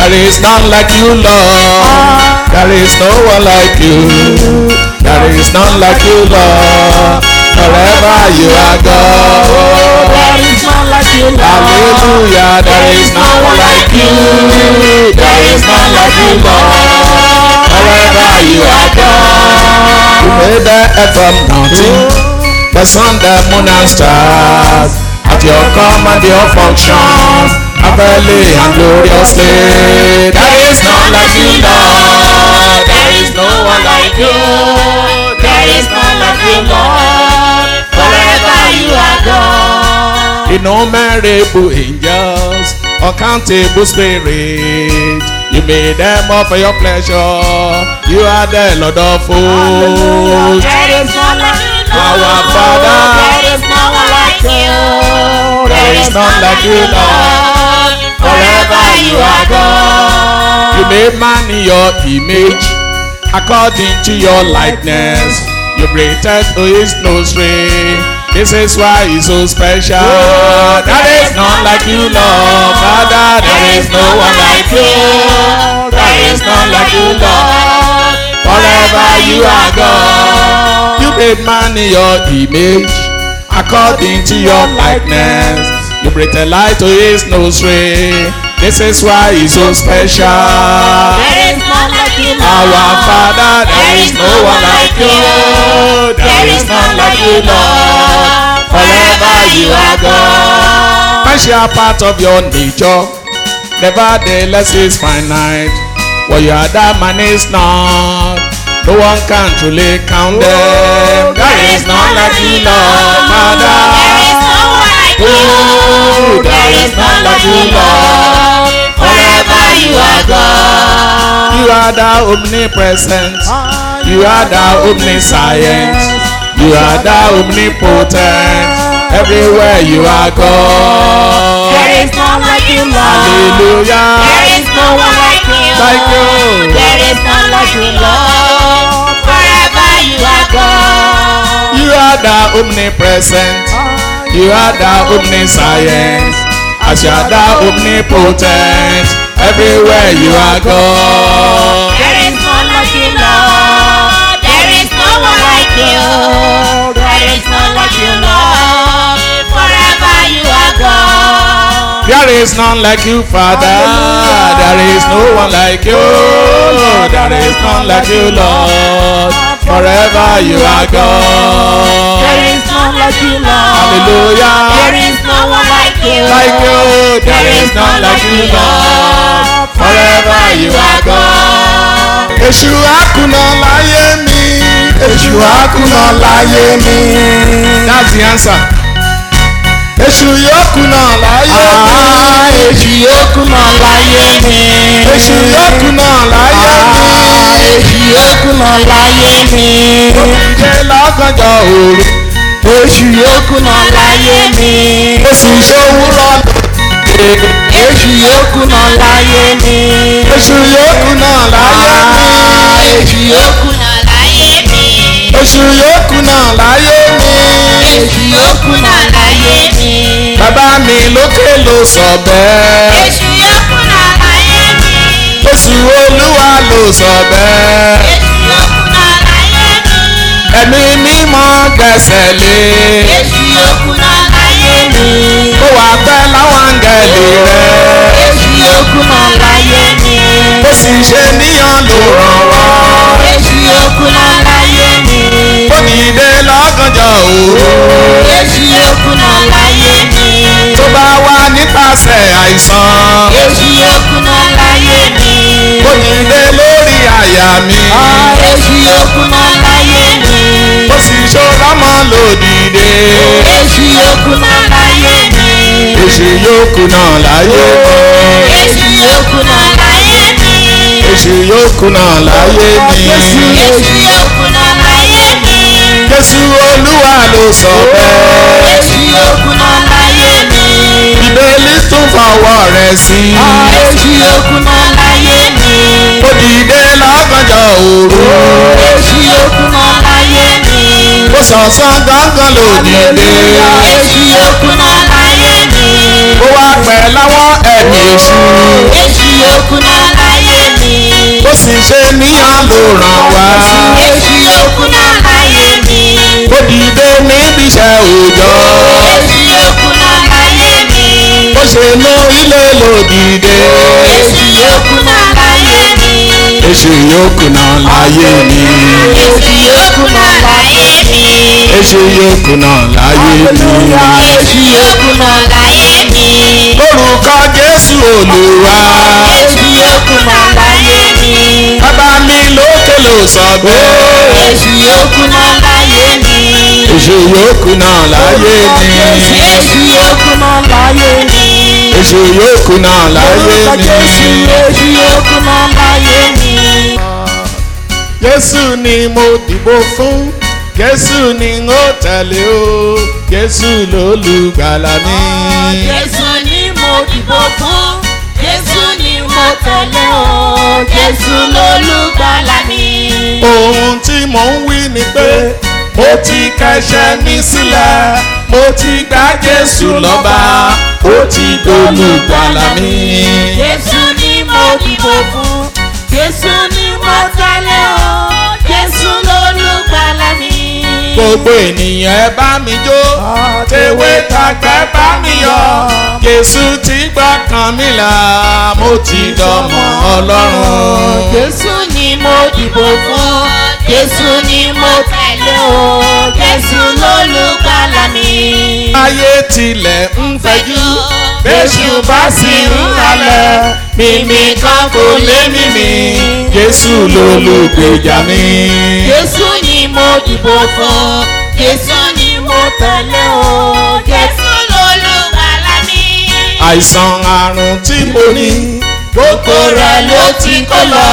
There is none like you, Lord. There is no one like you. There is none like you, Lord. Forever you are God. There is none like you, Lord. Hallelujah. There is no one like you. There is none like you, Lord. Forever you are God. You made the earth from nothing. The sun, the moon and stars. At your command, your functions. Heavenly and gloriously. There is none like you, Lord. There is no one like you. There is none like you, Lord. Forever you are God. innumerable angels, uncountable spirits. You made them all for your pleasure. You are the Lord of hosts. There is none like you, Lord. Our Father. There is no one like you. There is none like you, Lord. Forever you are God. You made man in your image, according to your likeness. You breathed to his nostril. This is why he's so special. There is none like you, Lord. Father, there is no one like you. There is none like you, Lord. Forever you are God. You made man in your image, according to your likeness. You breathed light to his nostril. This is why he's so special. There is none like you, Lord. Our Father, there is no one like you. There is none like you, Lord. Forever you are God. Man share part of your nature. Nevertheless is finite. What you are that man is not. No one can truly count them. There is none like you, Lord. Father. There is no one like you. Oh, There is none like you, Lord. Forever you are God. You are the omnipresent. You are the omniscient. You are the omnipotent. Everywhere you are God. There is none like you, Lord. Hallelujah. There is no one like you. Like you. There is none like you, Lord. Forever you are God. You are the omnipresent. You are the omniscient. As you are the omnipotent. Everywhere you are God. There is none like you, Lord. There is no one like you. There is none like you, Lord. Forever you are God. There is none like you, Father. There is no one like you. There is none like you, Lord. Forever you are God. There is none like you, Lord. Hallelujah. There is no one like you. Like you, there is none like you, Lord. Forever you are God. Èṣù àkùnà láyé mi. Èṣù àkùnà láyé mi. That's the answer. Èṣù yóò kùnà láyé mi. Èṣù yóò kùnà láyé mi. Èṣù yóò kùnà láyé mi. Èṣù yóò kùnà láyé mi. Ìdè lọ́gànjọ́ òru. Èṣù yóò kùnà láyé mi. Oṣù ìṣòwúrọ̀ lòdì. Èṣù yóò kùnà láyé mi. Èṣù yóò kùnà láyé mi. Èṣù yóò kùnà láyé mi. Èṣù yóò kùnà láyé mi. Èṣù yóò kùnà láyé mi. Bàbá mi lókè ló sọ bẹ́ẹ̀. Èṣù yóò kùnà láyé mi. Oṣù Olúwa ló sọ bẹ́ẹ̀. Èṣù yóò kùnà láyé mi. Ẹ̀mí mímọ́ gbẹ̀sẹ̀ lé. Èṣù yóò kùnà láyé mi. Ó wà pẹ́ láwọn áńgẹ̀lì rẹ̀. Èṣù yóò kùnà láyé mi. Ó sì ṣe níyàn ló ràn wá. Èṣù yóò kùnà láyé mi. Ó dìde lọ́gànjọ́ òru. Èṣù yóò kùnà láyé mi. Tó bá wá nípasẹ̀ àìsàn. Èṣù yóò kùnà láyé mi. Ó dìde lórí àyà mi. Èṣù yóò kùnà láyé mi. Ó sì ṣọ́rọ́mọ lòdìde. Èṣù yóò kùnà láyé mi. Èṣù yóò kùnà láyé mi. Èṣù yóò kùnà láyé mi. Èṣù yóò kùnà láyé mi. Èṣù yóò kùnà láyé mi. Jésù Olúwa ló sọ bẹ́ẹ̀. Èṣù yóò kùnà láyé mi. Bíbélì tún fọwọ́ rẹ̀ sí. Èṣù yóò kùnà láyé mi. Ó dìde lọ́gànjọ́ òru. Èṣù yóò kùnà láyé mi. Ó sọ̀sán gángan lòdìde. Èṣù yóò kùnà láyé mi. Ó wá pẹ̀ láwọn ẹ̀mí èṣù. Èṣù yóò kùnà ṣe níyàn ló ràn wá. Èsì òkú náà láyé mi. ó dìde níbi iṣẹ́ òòjọ́. Èsì òkú náà láyé mi. ó ṣe inú ilé ló dìde. Èsì òkú náà láyé mi. èṣù yòókù náà láyé mi. Èsì òkú náà láyé mi. èṣù yòókù náà láyé mi. Èsì òkú náà láyé mi. lórúkọ jésù olúwa. Èsì òkú náà láyé mi. bàbá mi lókè ló sọ bẹ́ẹ̀. Èsì òkú náà láyé mi. èṣù yòókù náà láyé mi. Èsì òkú náà láyé mi. èṣù yòókù náà láyé mi. Èsì òkú náà láyé mi. Jésù ni mo dìbò fún Jésù ni n ó tẹ̀lé o Jésù lólùgbàlà mi. Jésù ni mo dìbò fún. Jésù ni mo tẹ̀lé o. Jésù lolùgbàlà mi. ohun tí mò ń wí ni pé mo ti kẹ̀ṣẹ̀ mi sílẹ̀ mo ti gba Jésù lọ́ba ó ti dolùgbàlà mi. Jésù ni mo dìbò fún. Jésù ni mo tẹ̀lé o. Jésù lolùgbàlà mi. gbogbo ènìyàn ẹ bá mi jó tèwe tàgbẹ́ bá mi yọ̀ Jésù ti gbọ́kàn mi là mo ti dọmọ Ọlọ́run. Jésù ni mo dìbò fún. Jésù ni mo tẹ̀lé o. Jésù lolùgbàlà mi. ayé tilẹ̀ ń fẹjú bẹ́sù bá sì ń halẹ̀ mímí kan kò lé mímí Jésù lolùgbèjà mi. Jésù ni mo dìbò fún. Jésù ni mo tẹ̀lé o. Jésù lolùgbàlà mi. àìsàn àrùn tí mo ní gbogbo rẹ̀ ló ti kó lọ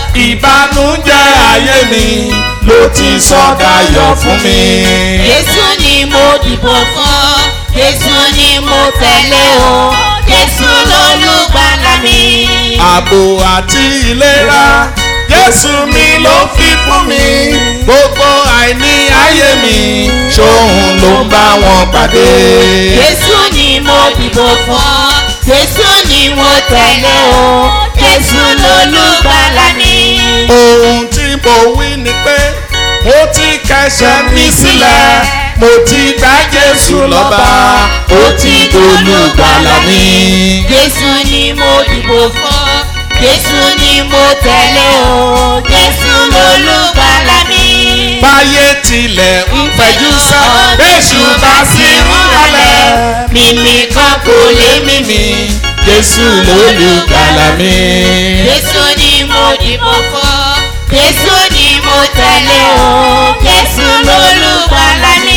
ìbànújẹ́ ayé mi ló ti sọ dayọ̀ fún mi. Jésù ni mo dìbò fún. Jésù ni mo tẹ̀lé o. Jésù lolùgbàlà mi. ààbò àti ìlera Jésù mi ló fi fún mi gbogbo àìní ayé mi ṣóhun ló ń bá wọn pàdé. Jésù ni mo dìbò fún. Jésù ni mo tẹ̀lé o. Jésù lolùgbàlà mi. ohun tí mo wí ni pé mo ti kẹ̀ṣẹ̀ mi sílẹ̀ mo ti gba Jésù lọ́ba ó ti dolùgbàlà mi. Jésù ni mo dìbò fún. Jésù ni mo tẹ̀lé o. Jésù lolùgbàlà mi. báyé tilẹ̀ ń fẹjú sá bẹ́sù bá sì ń halẹ̀ mímí kan kò lè mímí Jésù lólùgbàlà mi. Jésù ni mo dìbò fún. Jésù ni mo tẹ̀lé o. Jésù lolùgbàlà mi.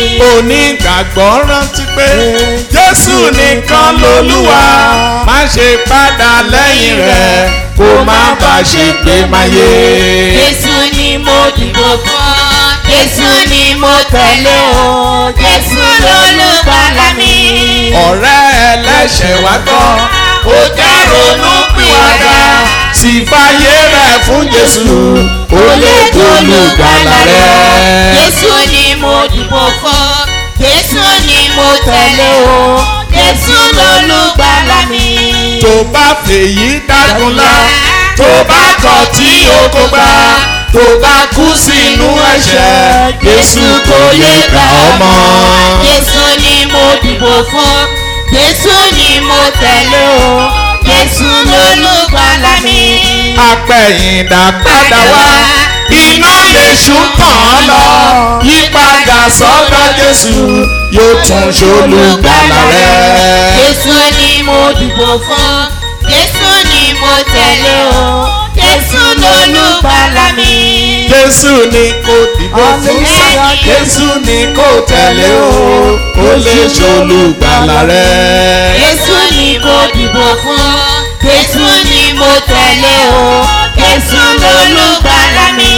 onígbàgbọ́ rántí pé Jésù nìkan lolúwa má ṣe padà lẹ́yìn rẹ̀ kó má bà ṣe gbé máyé. Jésù ni mo dìbò fún. Jésù ni mo tẹ̀lé o. Jésù lolùgbàlà mi. ọ̀rẹ́ ẹlẹ́ṣẹ̀ wá gbọ́ ó já ronú pìwàdà sì fàyè rẹ̀ fún Jésù ó lè dolùgbàlà rẹ̀. Jésù ni mo dìbò fún. Jésù ni mo tẹ̀lé o. Jésù lolùgbàlà mi. tó bá fèyí dágunlá tó bá kọ̀ tí o kò gbà tó bá kú sínú ẹ̀ṣẹ̀ Jésù kò lè gbà ọ́ mọ́. Jésù ni mo dìbò fún. Jésù ni mo tẹ̀lé o. Jésù lolùgbàlà mi. apẹ̀yìndà padà wá iná lèṣù kàn án lọ yípadà sọ́dọ̀ Jésù yóò tún ṣolùgbàlà rẹ̀. Jésù ni mo dìbò fún. Jésù ni mo tẹ̀lé o. Jésù lolùgbàlà mi. Jésù ni kò dìbò fún sá Jésù ni kò tẹ̀lé o ó lè ṣolùgbàlà rẹ̀. Jésù ni mo dìbò fún. Jésù ni mo tẹ̀lé o. Jésù lolùgbàlà mi.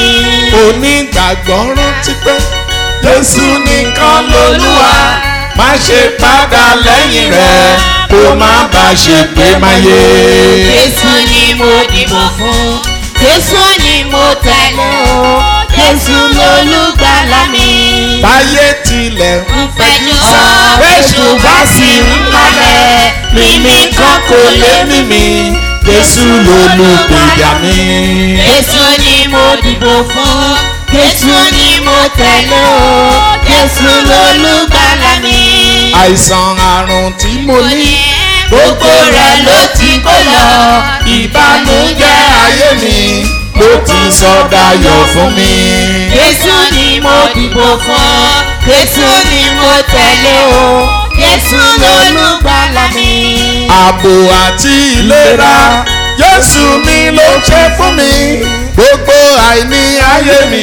onígbàgbọ́ rántí pé Jésù nìkan lolúwa má ṣe padà lẹ́yìn rẹ̀ kó má bà ṣe gbé máyé. Jésù ni mo dìbò fún. Jésù ni mo tẹ̀lé o. Jésù lolùgbàlà mi. báyé tilẹ̀ ń fẹjú sá Jésù Jésù bá sì ń malẹ̀ mímí kan kò lé mímí Jésù lolùgbèjà mi. Jésù ni mo dìbò fún. Jésù ni mo tẹ̀lé o. Jésù lolùgbàlà mi. àìsàn àrùn tí mo ní Gbogbo rẹ̀ ló ti kó lọ. ìbànújẹ́ ayé mi ló ti sọ dayọ̀ fún mi. Jésù ni mo dìbò fún. Jésù ni mo tẹ̀lé o. Jésù lolùgbàlà mi. ààbò àti ìlera Jésù mi ló ṣe fún mi gbogbo àìní ayé mi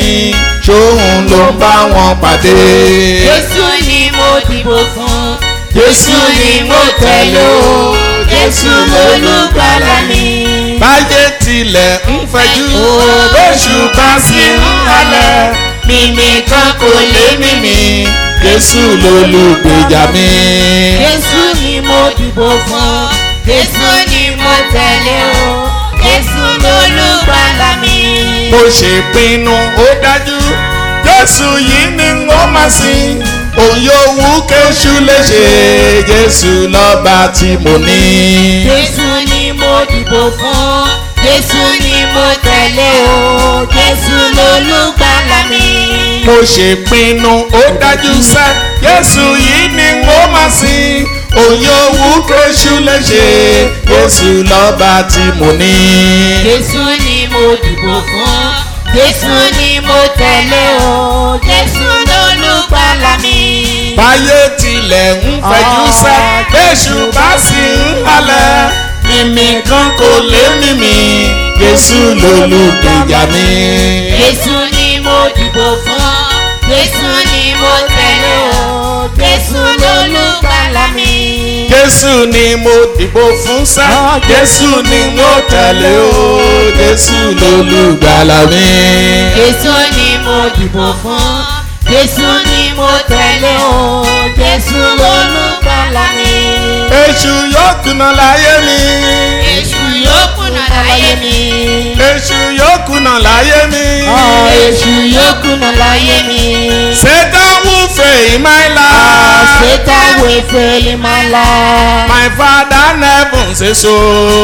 ṣóhun ló ń bá wọn pàdé. Jésù ni mo dìbò fún. Jésù ni mo tẹ̀lé o. Jésù lolùgbàlà mi. báyé tilẹ̀ ń fẹjú bóṣù bá sì ń halẹ̀ mímí kan kò lè mímí Jésù lolùgbèjà mi. Jésù ni mo dìbò fún. Jésù ni mo tẹ̀lé o. Jésù lolùgbàlà mi. mo ṣèpinnu ó dájú Jésù yìí ni wọ́n máa sìn òun yóò wú kéṣù léṣe Jésù lọ́ba tí mo ní. Jésù ni mo dìbò fún. Jésù ni mo tẹ̀lé o. Jésù lolùgbàlà mi. mo ṣèpinnu ó dájú sẹ́ Jésù yìí ni wọ́n máa sìn òun yóò wú kéṣù léṣe Jésù lọ́ba tí mo ní. Jésù ni mo dìbò fún. Jésù ni mo tẹ̀lé o. Jésù lolùgbàlà mi. báyé tilẹ̀ ń fẹjú sẹ́ Jésù bá sì ń halẹ̀ mímí kan kò lè mímí Jésù lolùgbèjà mi. Jésù ni mo dìbò fún. Jésù ni mo tẹ̀lé o. Jésù lolùgbàlà mi. Jésù ni mo dìbò fún sẹ́ Jésù ni mo tẹ̀lé o Jésù lolùgbàlà mi. Jésù ni mo dìbò fún. Jésù ni mo tẹ̀lé o. Jésù lolùgbàlà mi. Èṣù yóò kùnà láyé mi. Èṣù yóò kùnà láyé mi. Èṣù yóò kùnà láyé mi. Èṣù yóò kùnà láyé mi. Satan will fail in my life. Satan will fail in my life. My father never says so.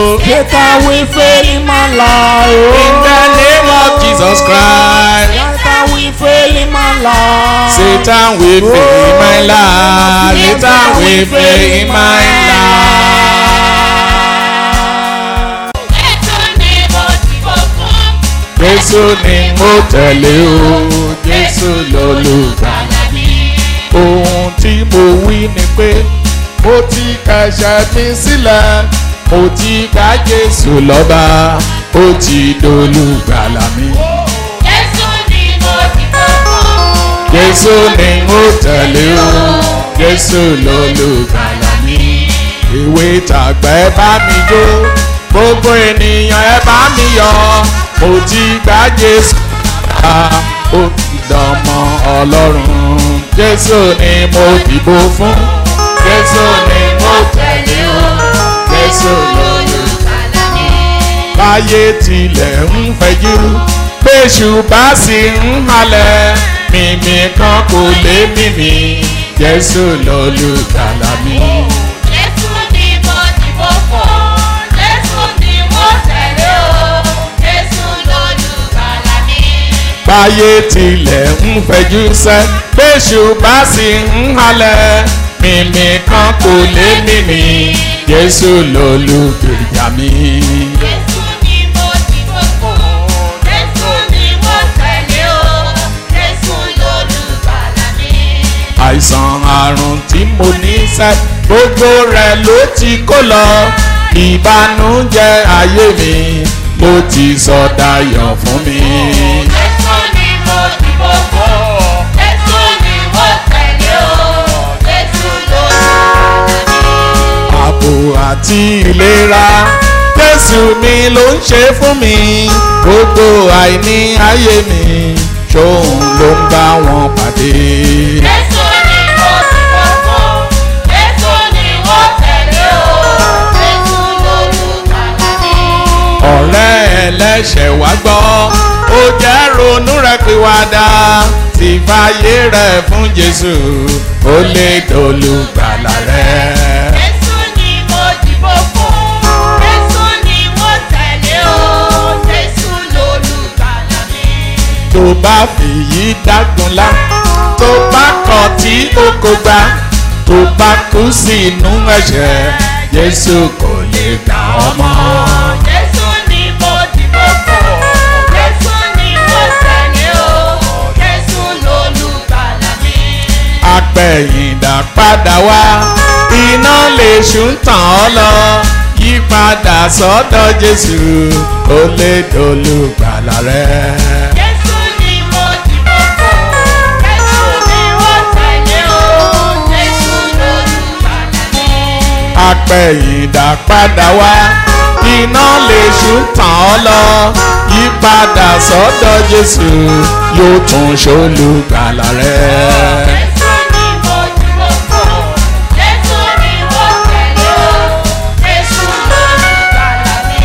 Satan will fail in my life. In the name of Jesus Christ. Satan will fail in my life. Satan will fail in my life. Satan will fail in my life. Jésù ni mo tẹ̀lé o, Jésù lolùgbàlà mi. Ohun tí mo wí ni pé mo ti kẹ̀ṣẹ̀ mi sílẹ̀, mo ti ká Jésù lọ́ba, ó ti dolùgbàlà mi. Jésù ni mo tẹ̀lé o, Jésù lolùgbàlà mi. Ìwé tàgbà ẹ bá mi jó, gbogbo ènìyàn ẹ bá mi yọ̀, mo ti gbà Jésù lọ́ba, ó ti dọmọ Ọlọ́run. Jésù ni mo dìbò fún, Jésù ni mo tẹ̀lé o, Jésù lolùgbàlà mi. Báyé tilẹ̀ ń fẹjú, bẹ́ṣù bá sì ń halẹ̀ mímí kan kò lè mímí Jésù lolùgbàlà mi. báyé tilẹ̀ ń fẹjú sẹ́ bẹ́ṣù bá sì ń halẹ̀ mímí kan kò lè mímí Jésù lolùgbèjà mi. àìsàn àrùn tí mo ní sẹ́ gbogbo rẹ̀ ló ti kó lọ ìbànújẹ́ ayé mi ló ti sọ dayọ̀ fún mi. ààbò àti ìlera Jésù mi ló ń ṣe fún mi gbogbo àìní ayé mi ṣóun ló ń bá wọn pàdé. ọ̀rẹ́ ẹlẹ́ṣẹ̀ wá gbọ́ ó jẹ́ ronú rẹ̀ pìwàdà tí fàyè rẹ̀ fún Jésù ó lè dolùgbàlà rẹ̀. bá fèyí dágunlá tó bá kọ̀ tí ó kò gbà tó bá kú sínú ẹ̀ṣẹ̀ Jésù kò lè gbà ọ́ mọ́. Jésù ni mo dìbò fún. Jésù ni mo tẹ̀lé o. Jésù lolùgbàlà mi. apẹ̀yìndà padà wá iná lè ṣùn tàn ọ́ lọ yípadà sọ́dọ̀ Jésù ó lè dolùgbàlà rẹ̀. Jésù ni mo dìbò fún. Jésù ni mo tẹ̀lé o. Jésù lolùgbàlà mi. apẹ̀yìndà padà wá iná lè ṣùn tàn ọ́ lọ yípadà sọ́dọ̀ Jésù yóò tún ṣolùgbàlà rẹ̀. Jésù ni mo dìbò fún. Jésù ni mo tẹ̀lé o. Jésù lolùgbàlà mi.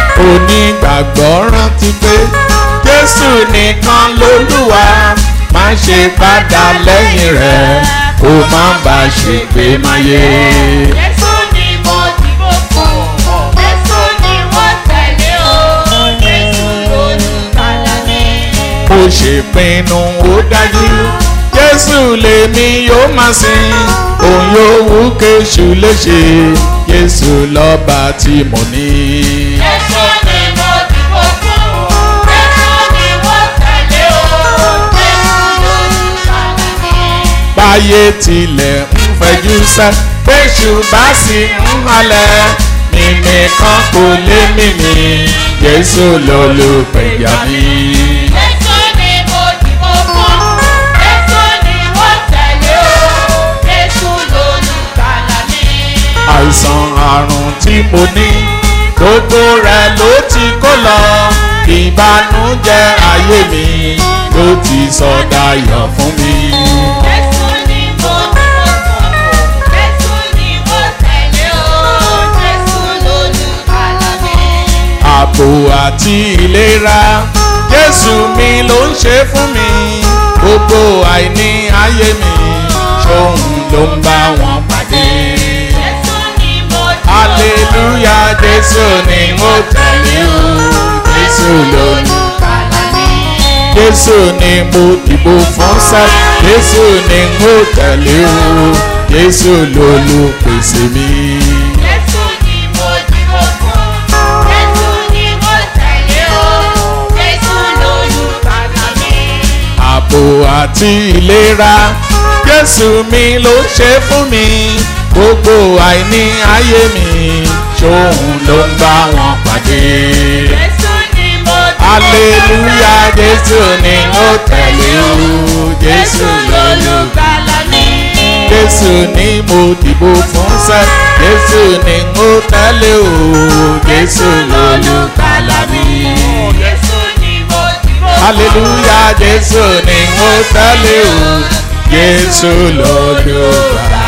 onígbàgbọ́ rántí pé Jésù nìkan lolúwa má ṣe padà lẹ́yìn rẹ̀ kó má bà ṣe pé máyé. Jésù ni mo dìbò fún. Jésù ni mo tẹ̀lé o. Jésù lolùgbàlà mi. ó ṣèpinnu ó dájú Jésù lèmi yóò máa sìn òun yóò wú kéṣù léṣe Jésù lọ́ba tí mo ní. Jésù ni mo dìbò fún. Jésù ni mo tẹ̀lé o. Jésù lolùgbàlà mi. báyé tilẹ̀ ń fẹjú sẹ́ péṣù bá sì ń halẹ̀ mímí kan kò lé mímí Jésù lolùpẹ̀yà mi. Jésù ni mo dìbò fún. Jésù ni mo tẹ̀lé o. Jésù lolùgbàlà mi. àìsàn àrùn tí mo ní gbogbo rẹ̀ ló ti kó lọ ìbànújẹ́ ayé mi ló ti sọ dayọ̀ fún mi. Jésù ni mo dìbò fún. Jésù ni mo tẹ̀lé o. Jésù lolùgbàlà mi. ààbò àti ìlera Jésù mi ló ń ṣe fún mi gbogbo àìní ayé mi ṣóun ló ń bá wọn pàdé. Jésù ni mo dìbò fún. hallelujah Jésù ni mo tẹ̀lé o Jésù lolùgbàlà mi. Jésù ni mo dìbò fún sẹ́ Jésù ni mo tẹ̀lé o Jésù lolùpèsè mi. Jésù ni mo dìbò fún. Jésù ni mo tẹ̀lé o. Jésù lolùgbàlà mi. ààbò àti ìlera Jésù mi ló ń ṣe fún mi gbogbo àìní ayé mi ṣóun ló ń bá wọn pàdé. Jésù ni mo dìbò fún. hallelujah Jésù ni mo tẹ̀lé o Jésù lolùgbàlà. lolùgbàlà mi. Jésù ni mo dìbò fún sẹ́ Jésù ni mo tẹ̀lé o Jésù lolùgbàlà mi. Jésù ni mo dìbò fún. hallelujah Jésù ni mo tẹ̀lé o Jésù lolùgbàlà